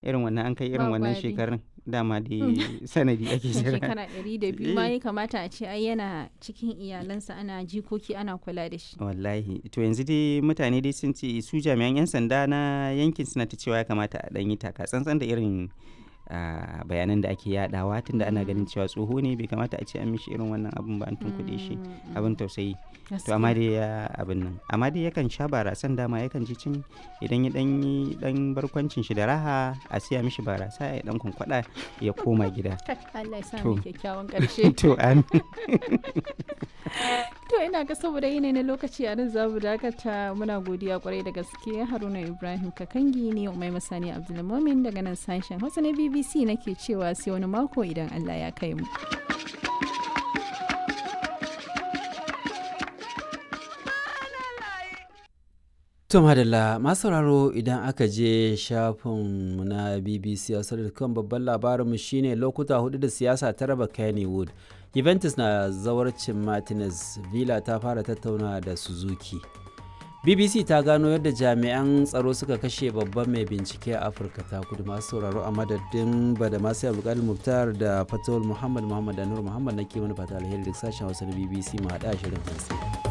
irin wannan an kai irin Ba wannan gwari. shekarun dama da sanadi ake jira shekara ɗari da biyu ma ya kamata a ce ai yana cikin iyalansa ana jikoki ana kula da shi wallahi to yanzu dai mutane dai sun ce su jami'an 'yan sanda na yankin suna ta cewa ya kamata a ɗan yi taka tsantsan da irin ah, bayanan da ake yadawa tunda ana ganin cewa tsoho ne bai kamata a ce an mishi irin wannan abun ba an tunkuɗe shi Mm, abin tausayi to gaskiya. amma dai ya abin nan amma dai yakan sha barasan dama yakan ji cin idan ya dan yi dan barkwancin shi da raha a siya mishi barasa ya dan kwankwada ya koma gida Allah ya sa To. mu kyakkyawan ƙarshe to an to ina ga saboda yanayi na lokaci a nan za mu dakata muna godiya kwarai da gaske haruna ibrahim kakangi ne mai masani abdulmumin daga nan sashen hausa na bbc nake cewa sai wani mako idan allah ya kai mu To madalla masu sauraro idan aka je shafinmu na BBC kan babban labarinmu shine lokuta hudu da siyasa ta raba Kennywood. Juventus na zawarcin Martinez, Villa ta fara tattauna da Suzuki. BBC ta gano yadda jami'an tsaro suka kashe babban mai bincike a Afirka ta kudu masu sauraro a madadin bada masu abdulkadir Muftar da Fatawul Muhammad Muhammad da Nur Muhammad na ke mana fata alheri da sashen Hausa na BBC mu haɗa shirin hantsi.